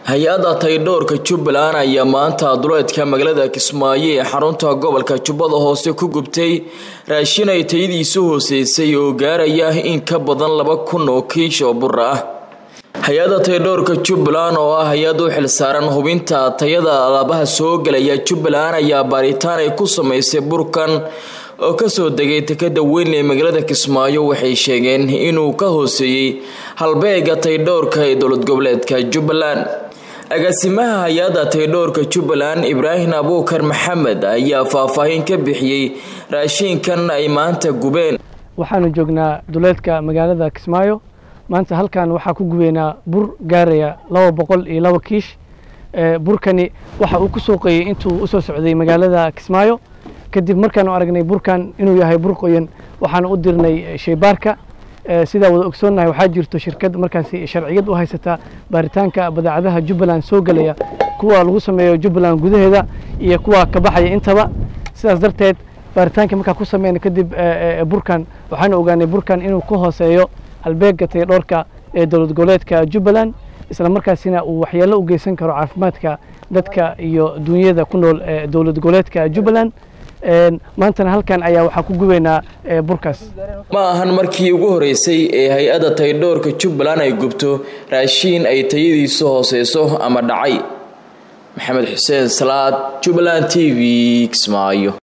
hay-adda taydhowrka jubbaland ayaa maanta duleedka magaalada kismaayo ee xarunta gobolka jubbada hoose ku gubtay raashin ay tayadiisu hooseysay oo gaaraya in ka badan laba kun oo kiish oo bur ah hay-adda taydhowrka jubbaland oo ah hay-ad u xilsaaran hubinta tayada alaabaha soo gelaya jubbaland ayaa baaritaan ay ku sameysay burkan oo kasoo degay tekada weyn ee magaalada kismaayo waxay sheegeen inuu ka hooseeyey halbeega taydhowrka ee dowlad goboleedka jubbaland agaasimaha hay-adda taydhowrka jubbaland ibraahim abuukar maxamed ayaa faahfaahin ka bixiyey raashiinkan ay maanta gubeen waxaanu joognaa duleedka magaalada kismaayo maanta halkan waxaa ku gubeynaa bur gaaraya laba boqol iyo laba kiish burkani waxa uu ku suuqeeyey intuu usoo socday magaalada kismaayo kadib markaanu aragnay burkan inuu yahay bur qoyan waxaanu u dirnay shaybaarka sidaa wada ogsoonnahay waxaa jirto shirkad markaasi sharciyad u haysata baaritaanka badeecadaha jubbaland soo gelaya kuwa lagu sameeyo jubbaland gudaheeda iyo kuwa ka baxaya intaba sidaas darteed baaritaanka markaa ku sameyna kadib burkan waxaanu ogaanay burkan inuu ka hooseeyo halbeega taydhoorka ee dowlad goboleedka jubbaland isla markaasina uu waxyeello u geysan karo caafimaadka dadka iyo duunyada ku nool ee dowlad goboleedka jubbaland maantana halkan ayaa waxaa ku gubeynaa burkaas ma ahan markii ugu horeysay ee hay-adda taydhowrka jubbaland ay gubto raashiin ay tayadiisu hooseyso ama dhacay maxamed xuseen salaad jubbaland t v kismaayo